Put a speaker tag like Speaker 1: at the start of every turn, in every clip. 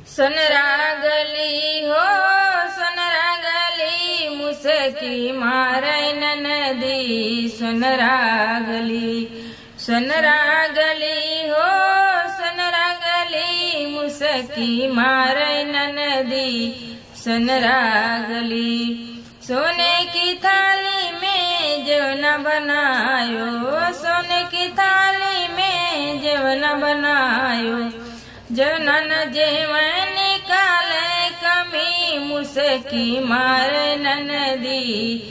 Speaker 1: सनरागली हो सनरागली मुसकी मारैन नदी सनरागली सनरागली हो सनरागली मुसकी मारैन नदी सनरागली सोने की थाली में जवना बनायो सोने की थाली में जवना बनायो जवना न जेवन निकाले कमी मुसकी मारे नदी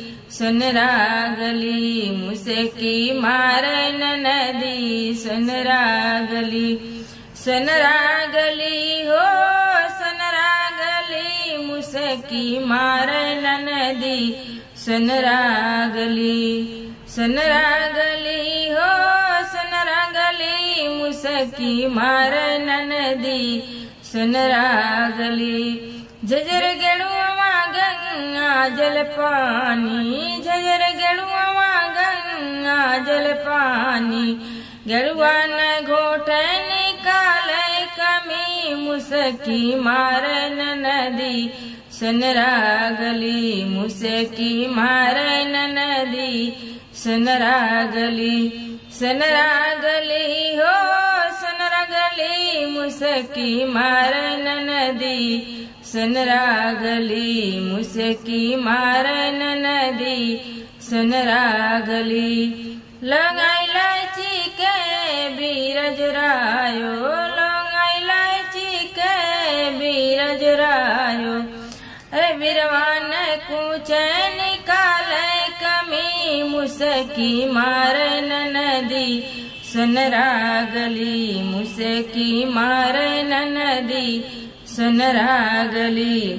Speaker 1: सनरागली मुसकी मारे नदी सनरागली सनरागली हो सनरागली मुसकी मारे नदी सनरागली सनरागली हो सनरागली मुसकी मारे नदी सनरागली झजर गेड़ुआ गंगा जल पानी झजर गेड़ुआ गंगा जल पानी गेड़ुआ न घोट निकाले कमी मुसकी मारन नदी सनरागली मुसकी मारन नदी सनरागली सनरागली हो सनरागली मुसकी मारन नदी सनरागली मुसकी मारन नदी सनरागली लगाई लाची के बीरज रायो लगाई लाची के बीरज रायो अरे बिरवान कुछ निकाले कमी मुसकी मारन नदी सनरागली मुसकी मारन नदी सनरागली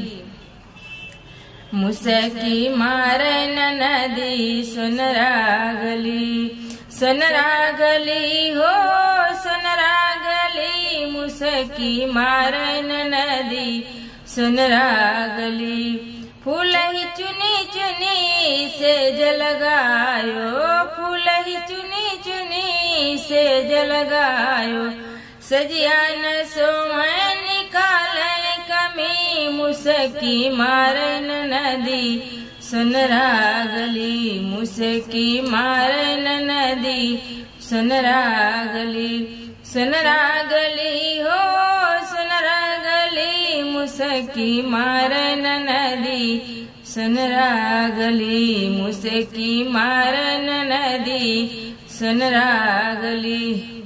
Speaker 1: मुसकी मारन नदी सनरागली सनरागली हो सनरागली मुसकी मारन नदी सनरागली फूल ही चुनी चुनी से जलगायो फूल ही चुनी चुनी से जलगायो सजिया न सोमन निकाले कमी मुसकी मारन नदी सनरागली मुसकी मारन नदी सनरागली सनरागली हो सनरागली मुसकी मारन नदी सनरागली मुसकी मारन नदी सनरागली